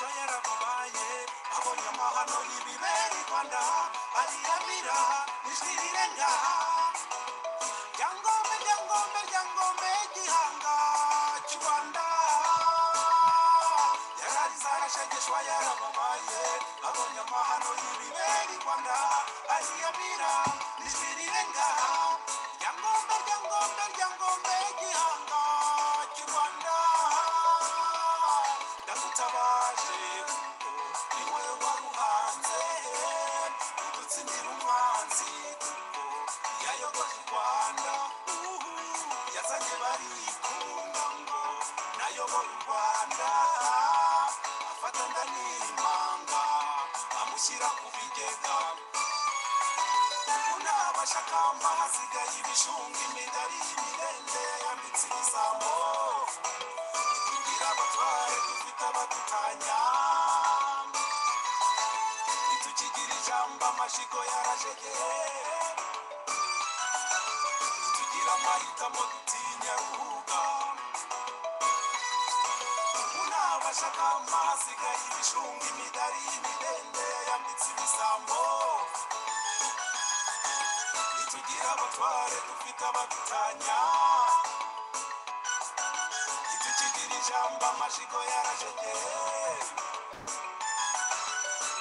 yaramubaye abonye amahano n'ibibera i rwanda ariyamira ijwi rirenga ryangombe ryangombe ryangombe gihanga cy'u rwanda yararizarashegeshwa yaramubaye abonye amahano y'ibibera i rwanda ariyamira ijwi rirenga ryangombe ryangombe ryangombe gihanga cy'u rwanda ndagutabaje ni wowe waruhanze udutsindira umwanzi yayogoje u rwanda uhu, yazanye barikunda ngo nayobora u rwanda afata nda n'impanga amushyira ku bigega unabashakamba hasigaye ibishunga imidari imirenge yayambitse ibisambo kugira abatware dufite abadutanya ntitukigira ijambo amashiko yarajegeye ntitugira amahitamo dutinya ruhuga unabashakamba hasigaye ibishunga imidari imirenge yayambitse ibisambo ntitugira abatware dufite abadutanya ntitukigira ijambo amashiko yarajegeye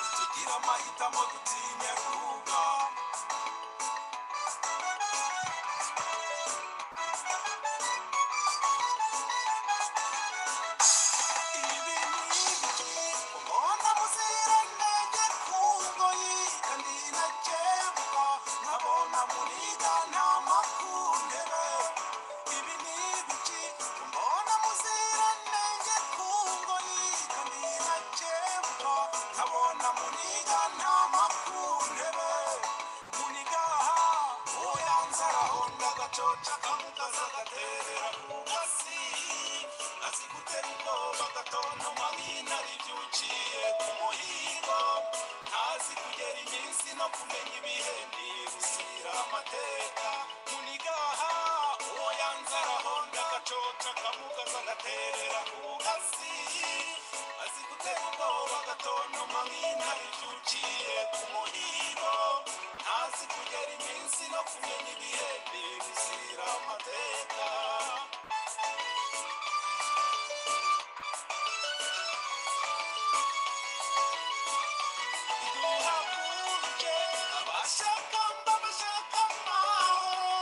ntitugira amahitamo dutinya kuruhuka ibi ni ibiki umuntu muzirengenge ku ngoyi kandi nakebwa nkabona muriga nta makundere ibi ni ibiki umuntu muzirengenge ku ngoyi kandi nakebwa nkabona muriga nta makundere muniga uyanzaraho ndagacoca kamukaza gaterera ku gasi azi gutera ubwoba agatontoma nk'intare ibyukiye ku muhigo ntazi kugera iminsi no kumenya ibihe ntibusira amateka munigaha uwo yanzaraho ndagacoca akamugaza agaterera ku gasi azi gutera ubwoba agatontoma nk'intare ibyukiye ku muhigo ntazi kugera iminsi no kumenya ibihe ntibusira amateka duhaguruke abashaka mba bashaka amahoro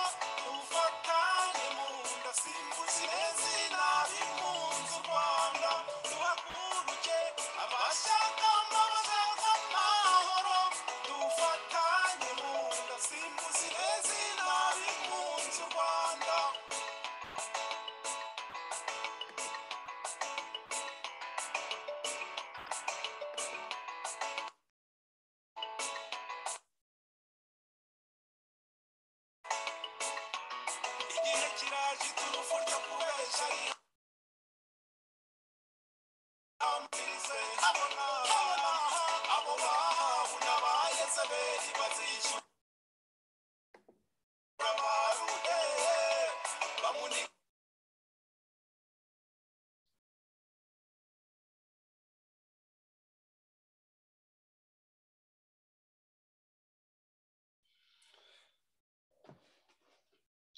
dufatane mu nda simbuzire zina b'impunzi u rwanda duhaguruke abashaka mba bashaka amahoro dufatane mu nda simbuzire zina b'impunzi u rwanda igihe kiraje iturufu ryo kubesha ari ambirize abona abo bahabu n'abayezebeli bazishyura barude bamuni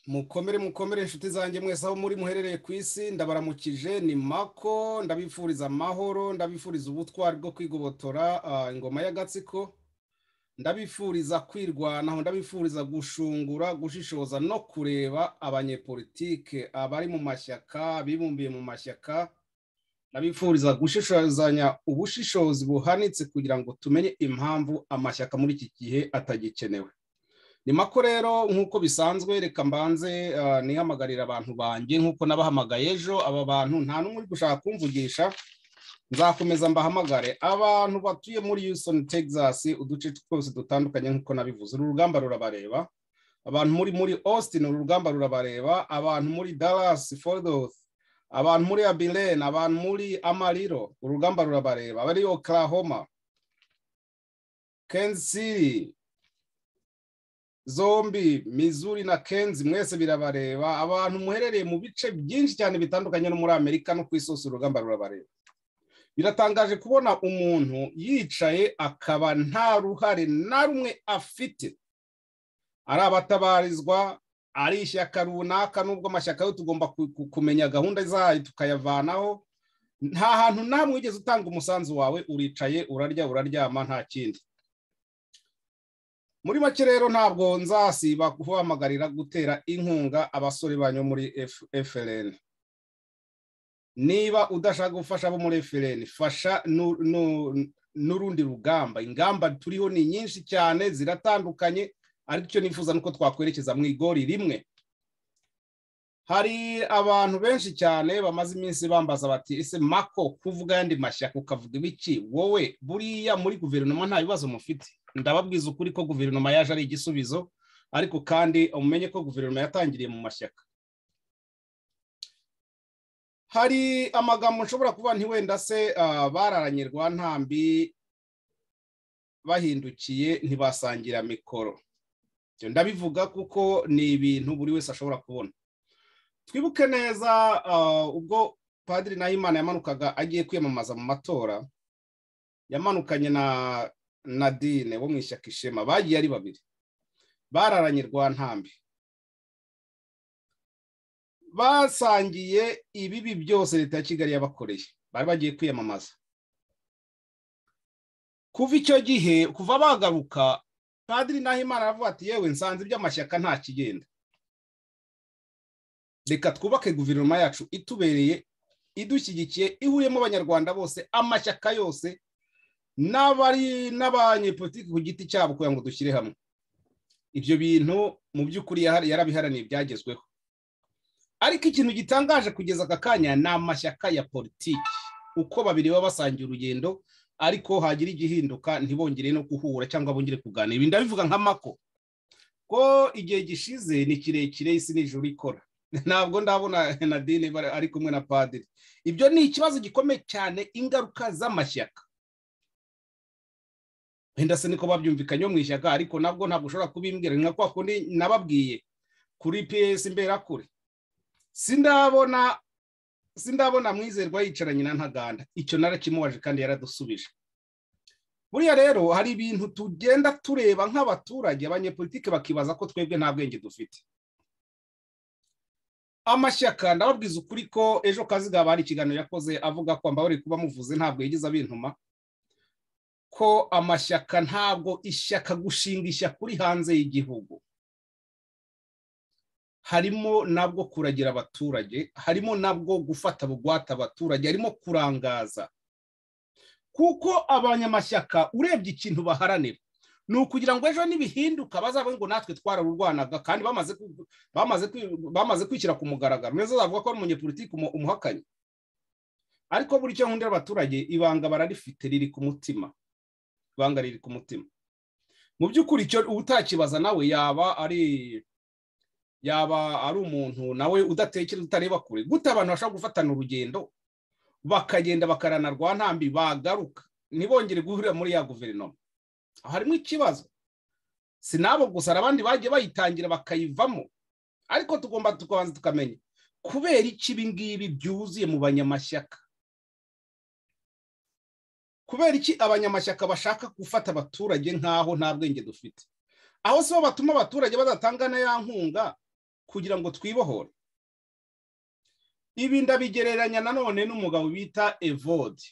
mukomere mukomere inshuti zanjye mwese aho muri muherereye ku isi ndabaramukije ni mako ndabifuriza amahoro ndabifuriza ubutwari bwo kwigobotora ah, ingoma y'agatsiko ndabifuriza kwirwanaho ndabifuriza gushungura gushishoza no kureba abanyepolitike abari mu mashyaka abibumbiye mu mashyaka ndabifuriza gushishozanya ubushishozi buhanitse kugira ngo tumenye impamvu amashyaka muri iki gihe atagikenewe ni mako rero nk'uko bisanzwe reka mbanze ah, nihamagarira abantu banjye nk'uko nabahamagaye ejo aba bantu nta n'umwe uri gushaka kumvugisha nzakomeza mbahamagare abantu batuye muri Houston Texas uduce twose dutandukanye nk'uko nabivuze uru rugamba rurabareba abantu muri muri Austin uru rugamba rurabareba abantu muri Dallas Fort Worth abantu muri Abilene abantu muri Amarillo uru rugamba rurabareba abari Oklahoma Kansas City zombi Missouri na Kenzi mwese birabareba abantu muherereye mu bice byinshi cyane bitandukanye no muri Amerika no ku isi hose urugamba rurabareba biratangaje kubona umuntu yicaye akaba nta ruhare na rumwe afite ari abatabarizwa ari ishyaka runaka n'ubwo amashyaka yo tugomba ku- ku- kumenya gahunda zayo tukayavanaho nta hantu namwe wigeze utanga umusanzu wawe uricaye urarya uraryama nta kindi muri make rero ntabwo nzasiba guhamagarira gutera inkunga abasore banyu muri F- FLN niba udashaka gufasha abo muri FLN fasha nu- nu- n'urundi rugamba ingamba turiho ni nyinshi cyane ziratandukanye ariko icyo nifuza nuko twakwerekeza mu igori rimwe hari abantu benshi cyane bamaze iminsi bambaza bati ese mako kuvuga ayandi mashyaka ukavuga ibiki wowe buriya muri guverinoma nta bibazo mufite ndababwiza ukuri ko guverinoma yaje ari igisubizo ariko kandi umenye ko guverinoma yatangiriye mu mashyaka hari amagambo nshobora kuba nti wenda se ah, bararanye rwantambi bahindukiye ntibasangira mikoro Ibyo ndabivuga kuko ni ibintu buri wese ashobora kubona twibuke neza ah, ubwo padiri nahimana yamanukaga agiye kwiyamamaza mu matora yamanukanye na nadine wo mu ishyaka ishema bagiye ari babiri bararanye rwantambi basangiye ibibi byose leta ya kigali yabakoreye bari bagiye kwiyamamaza kuva icyo gihe kuva bagaruka padiri nahimana aravuga ati yewe nsanze iby'amashyaka nta kigenda reka twubake guverinoma yacu itubereye idushyigikiye ihuriyemo abanyarwanda bose amashyaka yose n'abari n'abanyepolitiki ku giti cyabo kugira ngo dushyire hamwe ibyo bintu mu by'ukuri yara- yarabiharaniye byagezweho ariko ikintu gitangaje kugeza aka kanya ni amashyaka ya politiki uko babiri baba basangiye urugendo ariko hagira igihinduka ntibongere no guhura cyangwa bongere kuganira ibi ndabivuga nka mako ko igihe gishize ni kirekire isi n'ijuru ikora ntabwo ndabona nadine bari- ari kumwe na padiri ibyo ni ikibazo gikomeye cyane ingaruka z'amashyaka wenda se niko babyumvikanyeho mu ishyaka ariko nabwo ntabwo ushobora kubimbwira ni nka kwa kundi nababwiye kuri piyesi mberakure sindabona sindabona mwizerwa yicaranye na ntaganda icyo narakimubaje kandi yaradusubije buriya rero hari ibintu tugenda tureba nk'abaturage abanyepolitike bakibaza ko twebwe nta bwenge dufite amashyaka ndababwiza ukuri ko ejo kazigaba hari ikiganiro yakoze avuga ko mbabare kuba muvuze ntabwo yigeze abintuma ko amashyaka ntabwo ishyaka gushinga ishyaka uri hanze y'igihugu harimo nabwo kuragira abaturage harimo nabwo gufata bugwate abaturage harimo kurangaza kuko abanyamashyaka urebye ikintu baharanira ni ukugira ngo ejo nibihinduka bazabe ngo natwe twararurwanaga kandi bamaze ku- bamaze kwi- bamaze kwishyira ku mugaragaro neza zavuga ko ari umunyepolitiki umu- umuhakanye ariko buri cyo nkundira abaturage ibanga bararifite riri ku mutima ibanga riri ku mutima mu by'ukuri icyo utakibaza nawe yaba ari yaba ari umuntu nawe udatekereza utareba kure gute abantu bashobora gufatana urugendo bakagenda bakarana rwantambi bagaruka ntibongere guhurira muri ya guverinoma Aho harimo ikibazo si n'abo gusa hari abandi bagiye bayitangira bakayivamo ariko tugomba tukabanza tukamenya kubera iki ibi ngibi byuzuye mu banyamashyaka kubera iki abanyamashyaka bashaka gufata abaturage nk'aho nta bwenge dufite aho si bo batuma abaturage badatanga na ya nkunga kugira ngo twibohore ibi ndabigereranya nanone n'umugabo bita evode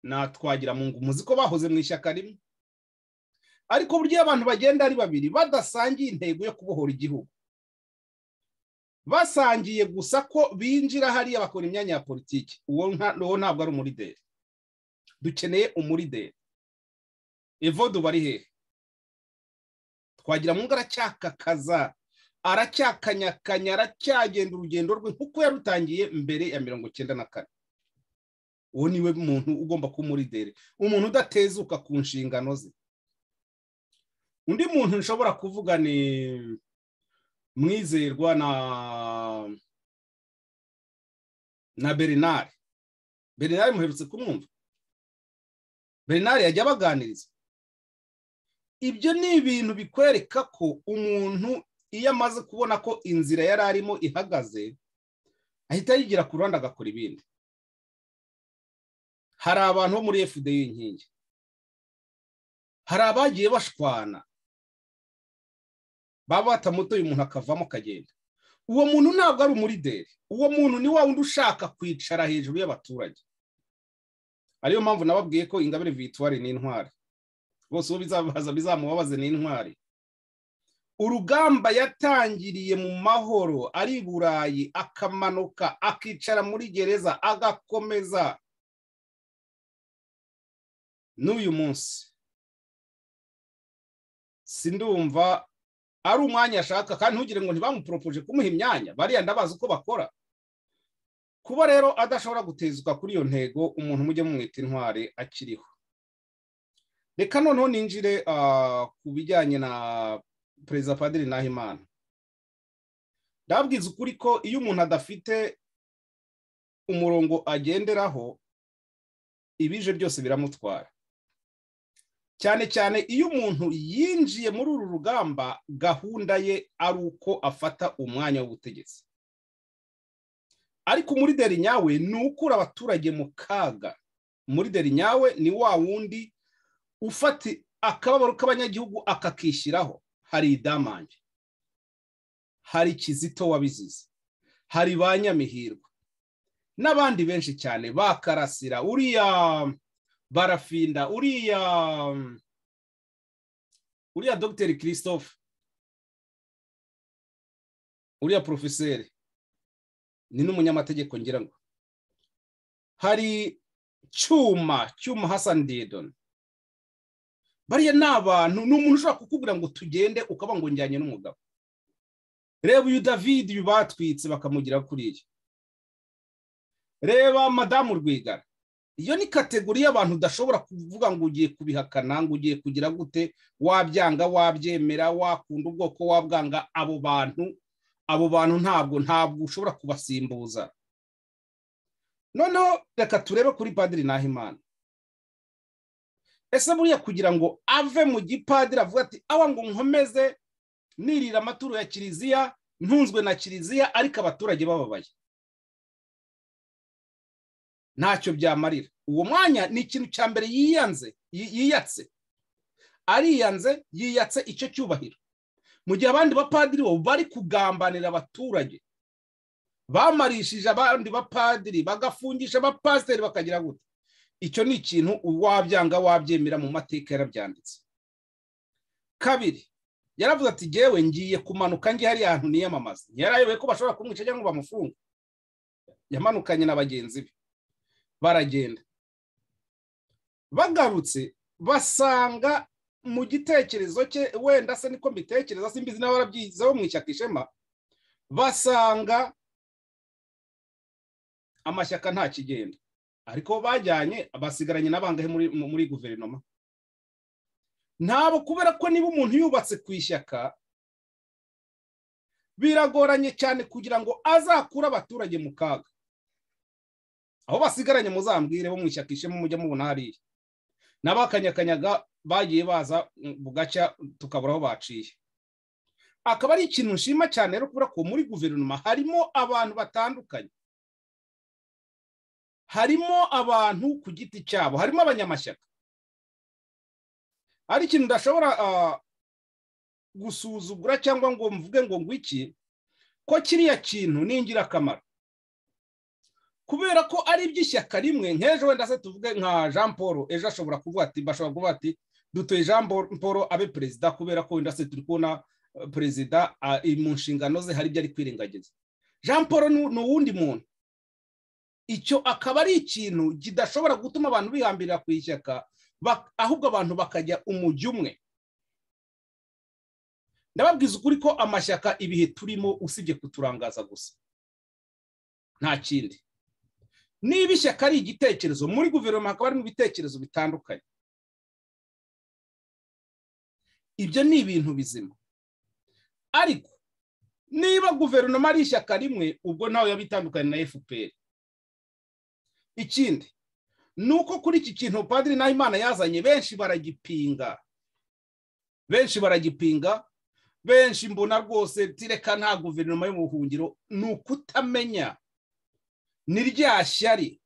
na twagiramungu muzi ko bahoze mu ishyaka rimwe ariko burya iyo abantu bagenda ari babiri badasangiye intego yo kubohora igihugu basangiye gusa ko binjira hariya bakora imyanya ya politiki uwo nka- uwo ntabwo ari umurideri dukeneye umurideri evode uba ari hehe twagiramungu aracyakakaza aracyakanyakanya aracyagenda urugendo rwe nk'uko yarutangiye mbere ya mirongo icyenda na kane uwo niwe muntu ugomba kuba umurideri umuntu udatezuka ku nshingano ze undi muntu nshobora kuvuga ni mwizerwa na na bernard bernard muherutse kumwumva bernard yajya abaganiriza ibyo ni ibintu bikwereka ko umuntu iyo amaze kubona ko inzira yari arimo ihagaze ahita yigira ku ruhande agakora ibindi hari abantu bo muri fda y'inkingi hari abagiye bashwana baba batamutoye umuntu akavamo akagenda uwo muntu ntabwo ari umurideri uwo muntu ni wa wundi ushaka kwicara hejuru y'abaturage ariyo mpamvu nababwiye ko ingabire vituwari ni intwari bose uwo bizabaza bizamubabaze ni intwari urugamba yatangiriye mu mahoro ari i burayi akamanuka akicara muri gereza agakomeza n'uyu munsi sindumva ari umwanya ashaka kandi ntugire ngo ntibamuporopoje kumuha imyanya bariya ndabazi uko bakora kuba rero adashobora gutezwa kuri iyo ntego umuntu mujye mumwita intwari akiriho reka noneho ninjire ku bijyanye na perezida padiri nahimana ndabwiza ukuri ko iyo umuntu adafite umurongo agenderaho ibije byose biramutwara cyane cyane iyo umuntu yinjiye muri uru rugamba gahunda ye ari uko afata umwanya w'ubutegetsi ariko umurideri nyawe ni ukura abaturage mu kaga umurideri nyawe ni wa wundi ufata akababaro k'abanyagihugu akakishyiraho hari idamange hari kizito wabizize hari ba nyamihirwa n'abandi benshi cyane ba karasira uriya barafinda uriya uriya dogiteri christophe uriya porofeseri ni n'umunyamategeko ngira ngo hari cyuma cyuma hasani didoni bariya ni abantu ni umuntu ushobora kukubwira ngo tugende ukaba ngo njyanye n'umugabo reba uyu david uyu batwitse bakamugira kuriya reba madamu rwigara iyo ni kategori y'abantu udashobora kuvuga ngo ugiye kubihakana ngo ugiye kugira gute wabyanga wabyemera wakunda ubwoko wabwanga abo bantu abo bantu ntabwo ntabwo ushobora kubasimbuza noneho reka turebe kuri padiri nahimana ese buriya kugira ngo ave mu gipadiri avuga ati awa ngo nkomeze nirira amaturo ya kiliziya ntunzwe na kiliziya ariko abaturage bababaye ntacyo byamarira uwo mwanya ni ikintu cya mbere yiyanze yiyatse ariyanze yiyatse icyo cyubahiro mu gihe abandi bapadiri bo bari kugambanira abaturage bamarishije abandi bapadiri bagafungisha abapasiteri bakagira gute icyo ni ikintu wabyanga wabyemera mu mateka yarabyanditse kabiri yaravuze ati ngewe ngiye kumanuka nge hariya hantu niyamamaza yarayoboye ko bashobora kumwica cyangwa ngo bamufunge yamanukanye na bagenzi be baragenda bagarutse basanga mu gitekerezo cye wenda se niko mbitekereza simbizi nawe barabyigizaho mu ishyaka ishema basanga amashyaka nta kigenda ariko bajyanye basigaranye n'abangahe muri guverinoma ntabwo kubera ko niba umuntu yubatse ku ishyaka biragoranye cyane kugira ngo azakure abaturage mu kaga aho basigaranye muzambwire bo mu ishyaka ishema mujya mubona hariya n'abakanyakanyaga bagiye baza bugacya tukabura aho baciye akaba ari ikintu nshima cyane rero kubera ko muri guverinoma harimo abantu batandukanye harimo abantu ku giti cyabo harimo abanyamashyaka hari ikintu udashobora gusuzugura cyangwa ngo mvuge ngo ngwiki ko kiriya kintu ni ingirakamaro kubera ko ari iby'ishyaka rimwe nk'ejo wenda se tuvuge nka jean paul ejo ashobora kuvuga ati bashobora kuvuga ati dutoye jean paul abe perezida kubera ko wenda se turi kubona perezida mu nshingano ze hari ibyo ari kwirengagiza jean paul ni uwundi muntu icyo akaba ari ikintu kidashobora gutuma abantu bihambirira ku ishyaka ahubwo abantu bakajya umujyi umwe ndababwiza ukuri ko amashyaka ibihe turimo usibye kuturangaza gusa nta kindi niba ishyaka ari igitekerezo muri guverinoma hakaba harimo ibitekerezo bitandukanye ibyo ni ibintu bizima ariko niba guverinoma ari ishyaka rimwe ubwo ntawe yaba itandukanye na fpr ikindi ni uko kuri iki kintu padiri nahimana yazanye benshi baragipinga benshi baragipinga benshi mbona rwose tireka nta guverinoma y'ubuhungiro ni ukutamenya ni rya shyari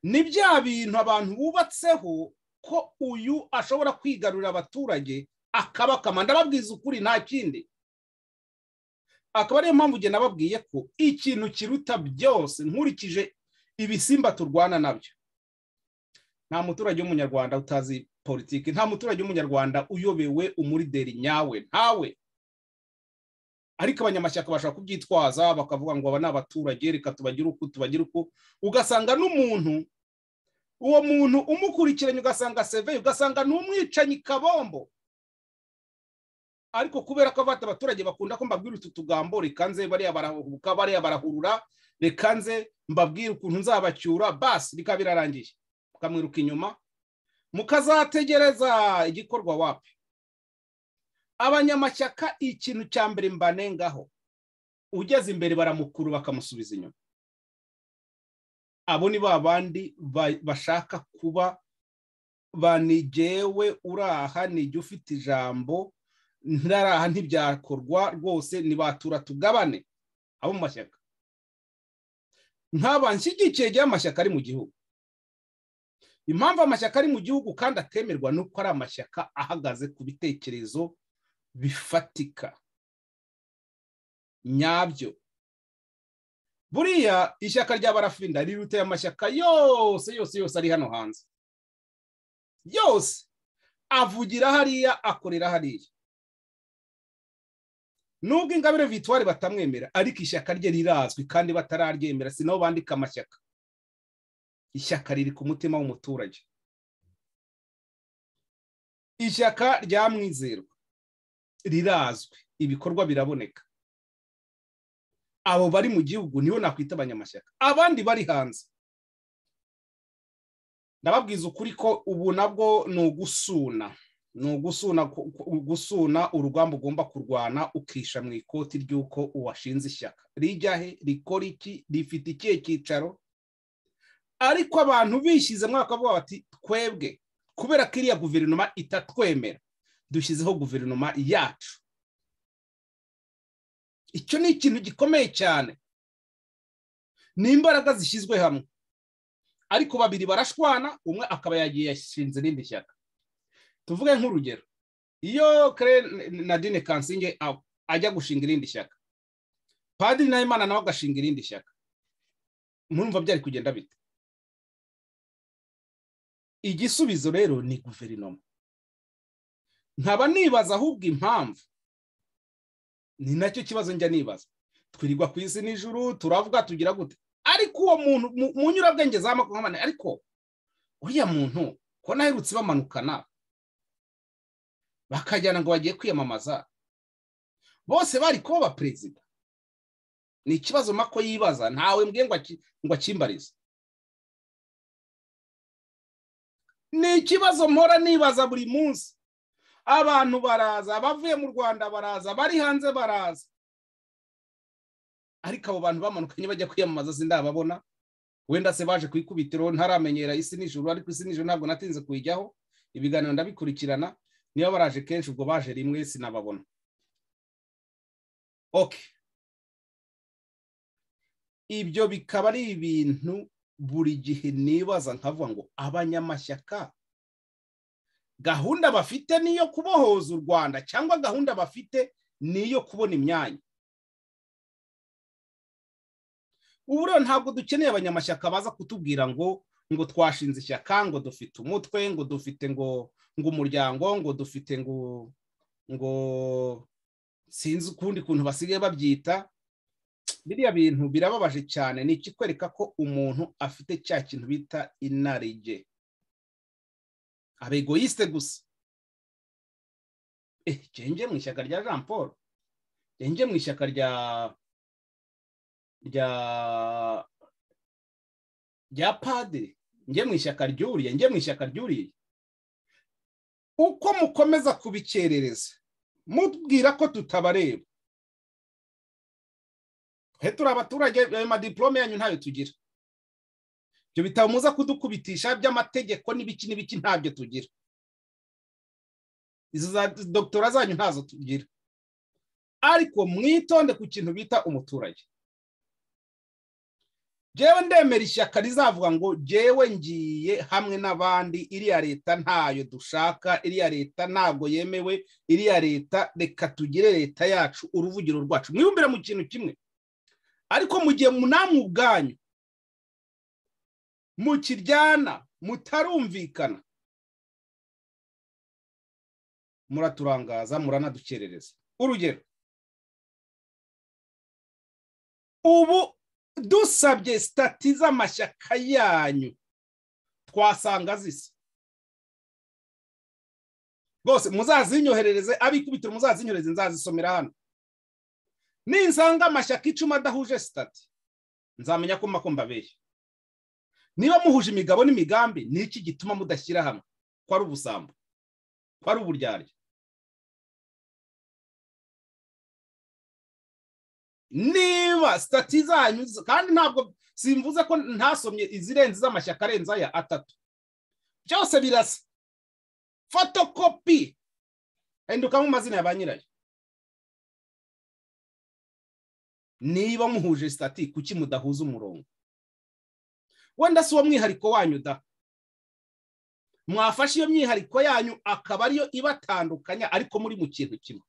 ni bya bintu abantu bubatseho ko uyu ashobora kwigarurira abaturage akabakama ndababwiza ukuri nta kindi akaba ariyo mpamvu ugenda nababwiye ko ikintu kiruta byose nkurikije ibisimba turwana nabyo nta muturage w'umunyarwanda utazi politiki nta muturage w'umunyarwanda uyobewe umurideri nyawe ntawe ariko abanyamashyaka bashaka kubyitwaza bakavuga ngo aba ni abaturage reka tubagire uku tubagire uku ugasanga n'umuntu uwo muntu umukurikiranye ugasanga seveye ugasanga ni umwicanyi kabombo ariko kubera ko abata abaturage bakunda ko mbabwira utu tugambo reka nze bariya barahubuka bariya barahurura reka nze mbabwire ukuntu nzabacyura basi bikaba birarangiye mukamwiruka inyuma mukazategereza igikorwa wapi abanyamashyaka ikintu cya mbere mbanengaho ugeze imbere baramukuru bakamusubiza inyuma abo ni ba bandi bashaka kuba banigewe uraha nijya ufite ijambo ntaraha ntibyakorwa rwose ntibatura tugabane abo mu mashyaka nshyigikiye igihe amashyaka ari mu gihugu impamvu amashyaka ari mu gihugu kandi atemerwa ni uko ari amashyaka ahagaze ku bitekerezo bifatika nyabyo buriya ishyaka rya barafinda riruteye amashyaka yose yose yose ari hano hanze yose avugira hariya akorera hariya nubwo ingabire vitwari batamwemera ariko ishyaka rye rirazwi kandi batararyemera si nabo bandika amashyaka ishyaka riri ku mutima w'umuturage ishyaka ryamwizerwa rirazwi ibikorwa biraboneka abo bari mu gihugu nibo nakwita abanyamashyaka abandi bari hanze ndababwiza ukuri ko ubu nabwo ni ugusuna ni ugusuna urugamba ugomba kurwana ukisha mu ikoti ry'uko uwashinze ishyaka rijya he rikora iki rifite ikihe cyicaro ariko abantu bishyize bakavuga bati twebwe kubera ko iriya guverinoma itatwemera dushyizeho guverinoma yacu icyo ni ikintu gikomeye cyane ni imbaraga zishyizwe hamwe ariko babiri barashwana umwe akaba yagiye yashinze irindi shyaka tuvuge nk'urugero iyo kare na dine kansinge ajya gushinga irindi shyaka padiri nahimana nawe agashinga irindi shyaka murumva byari kugenda bite igisubizo rero ni guverinoma nkaba nibaza ahubwo impamvu ni nacyo kibazo njya nibaza twirirwa ku isi nijoro turavuga tugira gute ariko uwo muntu mu nyurabwenge za makumyabiri ariko uriya muntu ko naherutse bamanukana bakajyana ngo bagiye kwiyamamaza bose bari kuba perezida ni ikibazo mako yibaza ntawe mbwiye ngo akimbarize ni ikibazo mpora nibaza buri munsi abantu baraza abavuye mu rwanda baraza bari hanze baraza ariko abo bantu bamanukanye bajya kwiyamamaza sindababona wenda se baje ku ikubitiro ntaramenyera isi nijoro ariko isi nijoro ntabwo natinze kuyijyaho ibiganiro ndabikurikirana niba baraje kenshi ubwo baje rimwe sinababona oke ibyo bikaba ari ibintu buri gihe nibaza nkavuga ngo abanyamashyaka gahunda bafite ni iyo kubohoza u rwanda cyangwa gahunda bafite ni iyo kubona imyanya ubu rero ntabwo dukeneye abanyamashyaka baza kutubwira ngo ngo twashinze ishyaka ngo dufite umutwe ngo dufite ngo ngo umuryango ngo dufite ngo ngo sinzi ukundi kuntu basigaye babyita biriya bintu birababaje cyane ni ikikwereka ko umuntu afite cya kintu bita inarijye abegoyiste gusa genge mu ishyaka rya jean paul genge mu ishyaka rya rya rya padiri njye mu ishyaka ryuriye njye mu ishyaka ryuriye uko mukomeza kubikerereza mubwira ko tutabareba twe turi abaturage ayo madiporome yanyu ntayo tugira ibyo bitabo muza kudukubitisha by'amategeko n'ibiki n'ibiki ntabyo tugira izo za dogitora zanyu ntazo tugira ariko mwitonde ku kintu bita umuturage jewe ndemera ishyaka rizavuga ngo jewe ngiye hamwe n'abandi iriya leta ntayo dushaka iriya leta ntabwo yemewe iriya leta reka tugire leta yacu uruvugiro rwacu mwibumbire mu kintu kimwe ariko mu gihe namwe ubwanyu mukiryana mutarumvikana muraturangaza muranadukerereza urugero ubu dusabye sitati z'amashyaka yanyu twasanga zisa rwose muzazinyoherereze abikubitiro muzazinyoherereze nzazisomera hano ninsanga amashyaka icumi adahuje sitati nzamenya ko mako mbabeye niba muhuje imigabo n'imigambi ni iki gituma mudashyira hamwe ko ari ubusambo ko ari uburyarya niba sitati zanyu kandi ntabwo simvuze ko ntasomye izirenze z'amashyaka arenze aya atatu byose birasa fotokopi hendukamo amazina ya ba nyirayo niba muhuje sitati kuki mudahuza umurongo wenda si uwo mwihariko wanyu da mwafashe iyo myihariko yanyu akaba ariyo ibatandukanya ariko muri mu kintu kimwe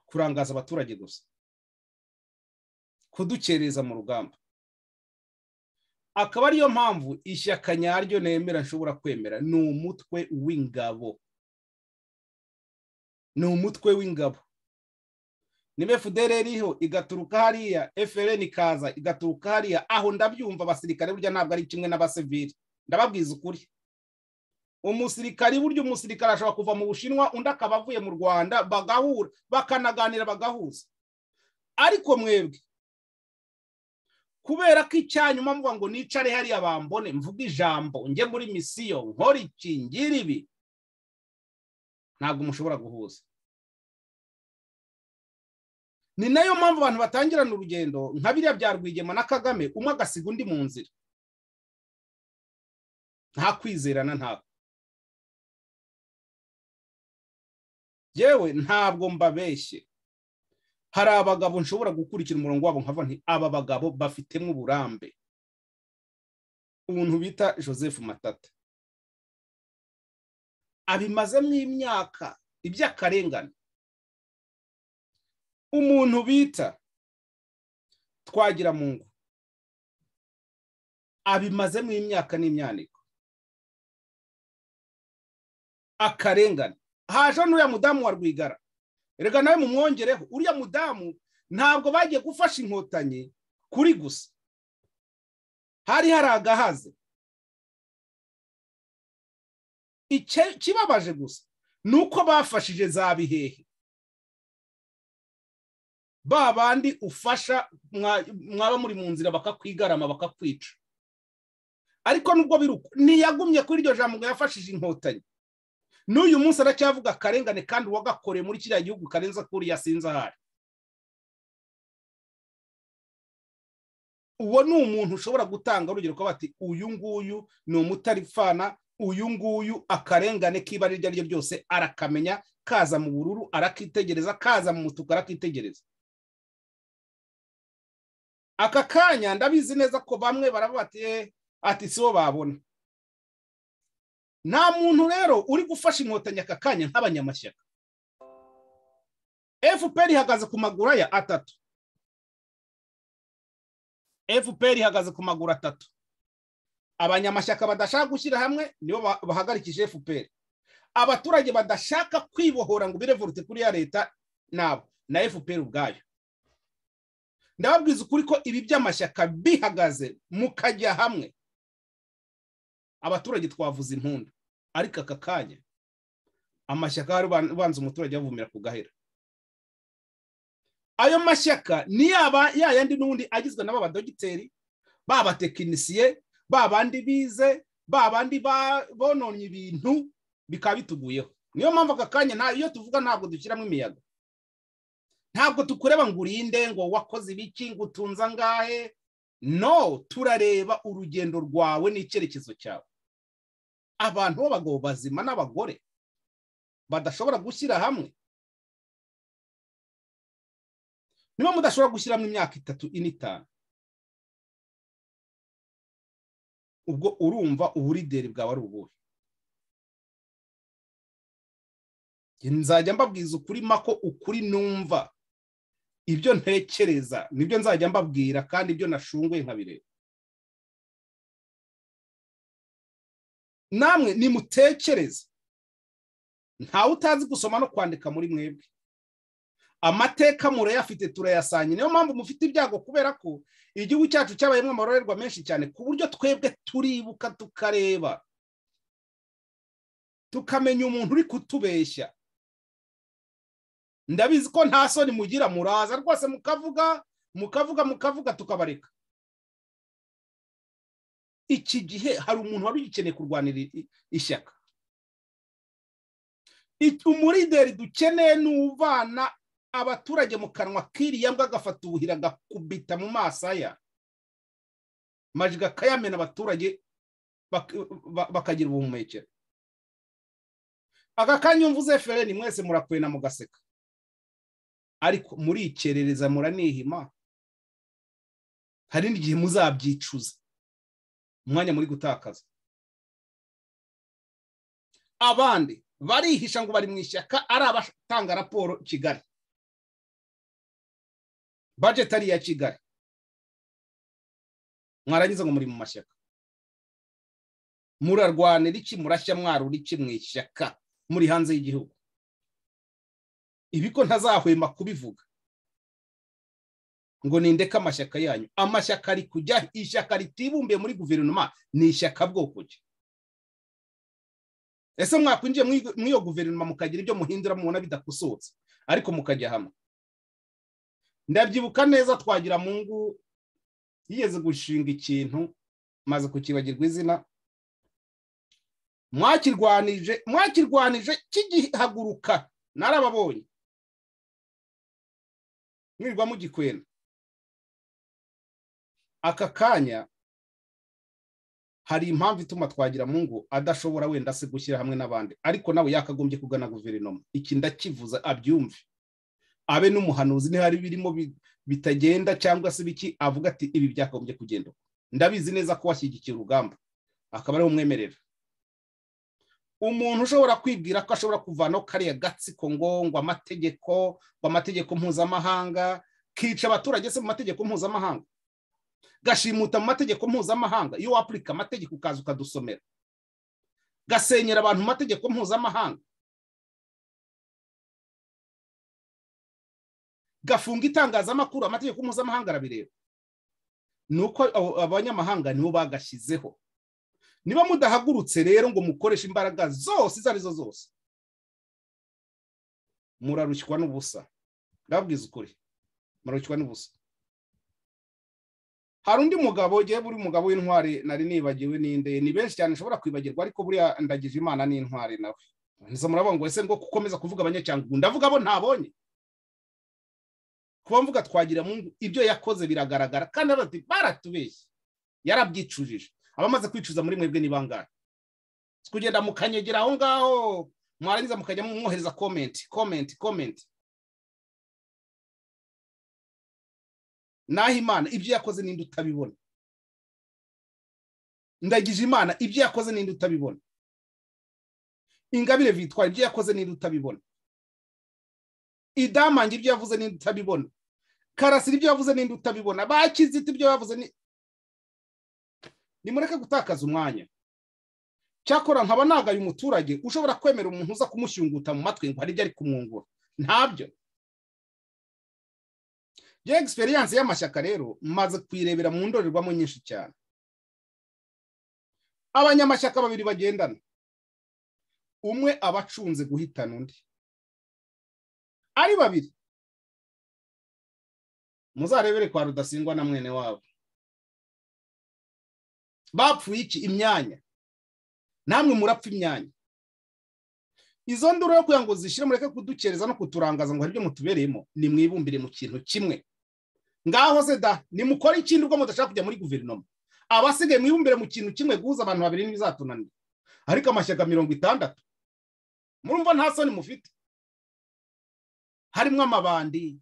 kurangaza abaturage gusa kudukereza mu rugamba akaba ariyo mpamvu ishyaka nyaryo nemera nshobora kwemera ni umutwe w'ingabo ni umutwe w'ingabo niba fudere iriho igaturuka hariya efuperi ikaza igaturuka hariya aho ndabyumva abasirikare burya ntabwo ari kimwe n'abasivili ndababwiza ukuri umusirikari burya umusirikari ashobora kuva mu bushinwa undi akaba avuye mu rwanda bagahura bakanaganira bagahuza ariko mwebwe kubera ko icyanyuma mvuga ngo nicare hariya bambone mvuge ijambo njye muri misiyo nkora iki ngira ibi ntabwo mushobora guhuza ni nayo mpamvu abantu batangirana urugendo nka biriya bya rwigema na kagame umwe agasiga undi mu nzira nta kwizerana ntabwo yewe ntabwo mbabeshye hari abagabo nshobora gukurikira umurongo wabo nkava nti aba bagabo bafitemo uburambe umuntu bita joseph matata abimazemo imyaka iby'akarengane umuntu bita twagira mu ngo abimazemo imyaka n'imyaniko akarengane haje n'uriya mudamu wa rwigara reka nawe mumwongereho uriya mudamu ntabwo bagiye gufasha inkotanyi kuri gusa hari hari agahaze ikibabaje gusa ni uko bafashije za bihehe ba bandi ufasha mwaba muri mu nzira bakakwigarama bakakwica ariko nubwo biruko ntiyagumye kuri iryo jambo ngo yafashije inkotanyi n'uyu munsi aracyavuga akarengane kandi uwagakoreye muri kiriya gihugu karenze kuri yasinze ahari uwo ni umuntu ushobora gutanga urugero ko bati uyu nguyu ni umutaripfana uyu nguyu akarengane k'ibara iryo ari ryo ryose arakamenya kaza mu bururu arakitegereza kaza mu mutuku arakitegereza aka kanya ndabizi neza ko bamwe barababatiye ati sibo babona nta muntu rero uri gufasha inkotanyi aka kanya nk'abanyamashyaka fpr ihagaze ku maguru aya atatu fpr ihagaze ku maguru atatu abanyamashyaka badashaka gushyira hamwe nibo bahagarikije fpr abaturage badashaka kwibohora ngo birevorute kuri ya leta nabo na fpr ubwayo ndababwiza ukuri ko ibi by'amashyaka bihagaze mukajya hamwe abaturage twavuze impundu ariko aka kanya amashyaka hari ubanza umuturage yavumira ku gahera ayo mashyaka ni yaba yayandi n'ubundi agizwe n'aba badogiteri babatekinisiye babandi bize babandi bononye ibintu bikaba bituguyeho niyo mpamvu aka kanya iyo tuvuga ntabwo dushyiramo imiyaga ntabwo tukureba ngo urinde ngo wakoze ibiki ngo utunze angahe no turareba urugendo rwawe n'icyerekezo cyawe abantu b'abagabo bazima n'abagore badashobora gushyira hamwe niba mudashobora gushyiramo imyaka itatu ine itanu ubwo urumva uburideri bwawe ari ubuhe nzajya mbabwiza ukuri mako ukuri numva ibyo ntekereza nibyo nzajya mbabwira kandi ibyo nashunguye nkabireba namwe nimutekereze ntawe utazi gusoma no kwandika muri mwebwe amateka murayafite turayasangira niyo mpamvu mufite ibyago kubera ko igihugu cyacu cyabayemo amarorerwa menshi cyane ku buryo twebwe turibuka tukareba tukamenya umuntu uri kutubeshya ndabizi ko nta soni mugira muraza rwose mukavuga mukavuga mukavuga tukabareka iki gihe hari umuntu wari ugikeneye kurwanira ishyaka umurideri dukeneye ni uvana abaturage mu kanwa k'iriya mbwa agafata ubuhira agakubita mu maso aya majiga akayamena abaturage bakagira ubuhumekero aka kanya mvuze fereni mwese murakwena mugaseka ariko murikerereza muranihima hari n'igihe muzabyicuza umwanya muri gutakaza abandi barihisha ngo bari mu ishyaka ari abatanga raporo kigali bajeti ari iya kigali mwarangiza ngo muri mu mashyaka murarwanira iki murashya mwarura iki mu ishyaka muri hanze y'igihugu ibi ko ntazahwema kubivuga ngo nindeke amashyaka yanyu amashyaka ari kujya ishyaka ritibumbiye muri guverinoma ni ishyaka bwoko ki ese mwakwinjiye muri iyo guverinoma mukagira ibyo muhindura mubona bidakosohotse ariko mukajya hamwe ndabyibuka neza twagira mungu yigeze gushinga ikintu maze kukibagirwa izina mwakirwanije mwakirwanije kigihaguruka narababonye mwirirwa mugikwena aka kanya hari impamvu ituma twagira mungu adashobora wenda se gushyira hamwe n'abandi ariko nawe yakagombye kugana guverinoma iki ndakivuza abyumve abe n'umuhanuzi ntihari birimo bitagenda cyangwa se biki avuga ati ibi byakagombye kugenda ndabizi neza ko washyigikira urugamba akaba ariwe umwemerera umuntu ushobora kwibwira ko ashobora kuvanaho kariya gatsiko ngo ngo amategeko ngo amategeko mpuzamahanga kica abaturage se mu mategeko mpuzamahanga gashimuta mu mategeko mpuzamahanga iyo wapurika amategeko ukaza ukadusomera gasenyera abantu mu mategeko mpuzamahanga gafunga itangazamakuru amategeko mpuzamahanga arabireba ni uko abanyamahanga nibo bagashyizeho niba mudahagurutse rero ngo mukoreshe imbaraga zose izo arizo zose murarushywa n'ubusa ndababwiza ukuri murarushywa n'ubusa hari undi mugabo ugiye buri mugabo w'intwari nari nibagiwe n'inde ni benshi cyane nshobora kwibagirwa ariko buriya ndagije imana n'intwari nawe ntiza murabona ngo ese ngo gukomeza kuvuga abanyacyangwa ndavuga abo ntabonye kuba mvuga twagira mungu ibyo yakoze biragaragara kandi baratubeshye yarabyicujije abamaze kwicuza muri mwebwe ni bangahe kugenda mukanyegera aho ngaho mwarangiza mukajya mwohereza komenti komenti komenti naho imana ibyo yakoze n'indi utabibona ndagije imana ibyo yakoze n'indi utabibona ingabire vitwara ibyo yakoze n'indi utabibona idamange ibyo yavuze n'indi utabibona karasira ibyo yavuze n'indi utabibona bakizita ibyo yavuze nimureke gutakaza umwanya cyakora nkaba nagaye umuturage ushobora kwemera umuntu uza kumushyunguta mu matwi ngo hari ibyo ari kumwungura ntabyo iyo egisperiyanse y'amashyaka rero maze kuyirebera mu ndorerwamo nyinshi cyane abanyamashyaka babiri bagendana umwe aba acunze guhitana undi ari babiri muzarebere kwa rudasingwa na mwene wabo bapfuye iki imyanya namwe murapfa imyanya izo nduru yo kugira ngo zishyire mureke kudukereza no kuturangaza ngo hari ibyo mutubereyemo nimwibumbire mu kintu kimwe ngaho se da nimukore ikindi ubwo mudashaka kujya muri guverinoma abasigaye mwibumbire mu kintu kimwe guhuza abantu babiri ntibizatunanira ariko amashyaka mirongo itandatu murumva nta soni mufite harimo amabandi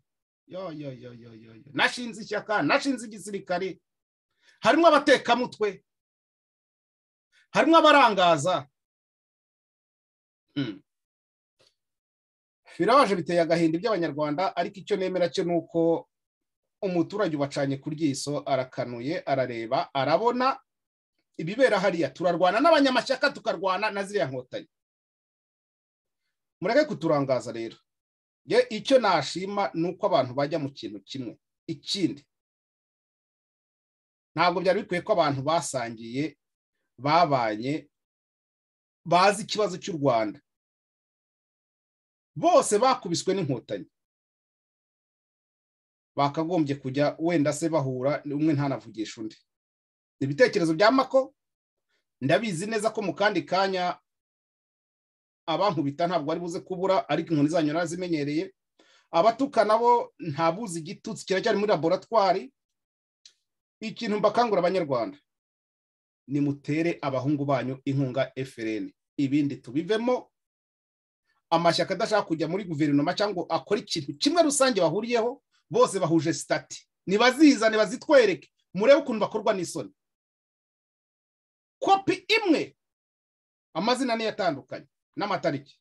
yo yo yo yo yo yo. nashinze ishyaka nashinze igisirikare harimo abatekamutwe harimo abarangaza Mm. birabaje biteye agahinda iby'abanyarwanda ariko icyo nemera cyo ni uko umuturage ubacanye ku ryiso arakanuye arareba arabona ibibera hariya turarwana n'abanyamashyaka tukarwana na ziriya nkotanyi mureke kuturangaza rero Ye, icyo nashima ni uko abantu bajya mu kintu kimwe ikindi ntabwo byari bikwiye ko abantu basangiye babanye bazi ikibazo cy'u rwanda bose bakubiswe n'inkotanyi bakagombye kujya wenda se bahura umwe ntanavugisha undi ibitekerezo bya mako ndabizi neza ko mu kandi kanya abankubita ntabwo ari buze kubura ariko inkoni zanyu narazimenyereye abatukana bo ntabuze igitutsi kiracyari muri laboratwari ikintu mbakangura abanyarwanda nimutere abahungu banyu inkunga FRN ibindi tubivemo amashyaka adashaka kujya muri guverinoma cyangwa akora ikintu kimwe rusange bahuriyeho bose bahuje sitati nibazizane bazitwereke murebe ukuntu bakorwa n'isoni kopi imwe amazina niyo atandukanye n'amatariki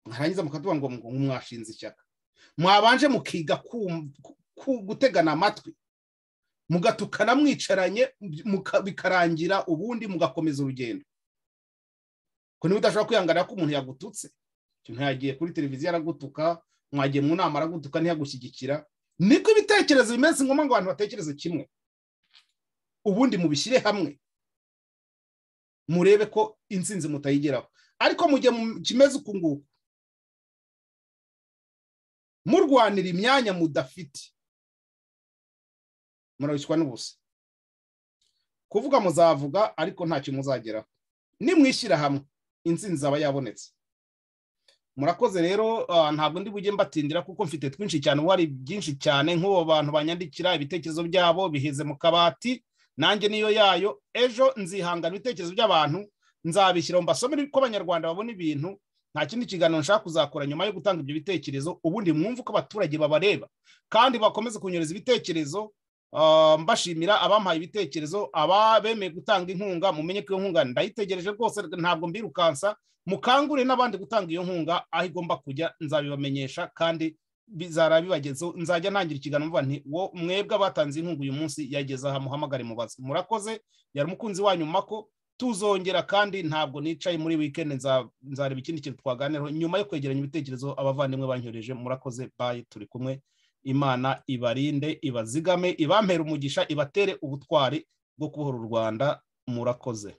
mwarangiza mukatuba ngo ngo mwashinze ishyaka mwabanje mukiga kum- ku- ku- gutegana amatwi mugatukana mwicaranye muka- bikarangira ubundi mugakomeza urugendo ko niba udashobora kwihanganira ko umuntu yagututse umuntu yagiye kuri televiziyo aragutuka mwagiye mu nama aragutuka ntiyagushyigikira niko ibitekerezo bimeze ni ngombwa ngo abantu batekereze kimwe ubundi mubishyire hamwe murebe ko insinzi mutayigeraho ariko mu gihe mu- kimeze uku nguku murwanira imyanya mudafite murabishywa n'ubusa kuvuga muzavuga ariko ntacyo muzageraho nimwishyira hamwe insinzi aba yabonetse murakoze rero ah, ntabwo ndi bujye mbatindira kuko mfite twinshi cyane ubu hari byinshi cyane nk'ubu bantu banyandikira ibitekerezo byabo biheze mu kabati nanjye niyo yayo ejo nzihangana ibitekerezo by'abantu nzabishyiraho mbasomere uko abanyarwanda babona ibintu nta kindi kiganiro nshaka kuzakora nyuma yo gutanga ibyo bitekerezo ubundi mwumve uko abaturage babareba kandi bakomeze kunyereza ibitekerezo ah, mbashimira abampaye ibitekerezo abemeye gutanga inkunga mumenye ko iyo nkunga ndayitegereje rwose ntabwo mbirukansa mukangure n'abandi gutanga iyo nkunga aho igomba kujya nzabibamenyesha kandi bizara bibagezeho nzajya ntangira ikiganiro mvuga nti wo mwebwe abatanze inkunga uyu munsi yageze aha muhamagare mubaze murakoze yari umukunzi wanyu mako tuzongera kandi ntabwo nicaye muri wikendi nza- nzareba ikindi kintu twaganiraho nyuma yo kwegeranya ibitekerezo abavandimwe banyohereje murakoze bayi turi kumwe imana ibarinde ibazigame ibampere umugisha ibatere ubutwari bwo kubohora u rwanda murakoze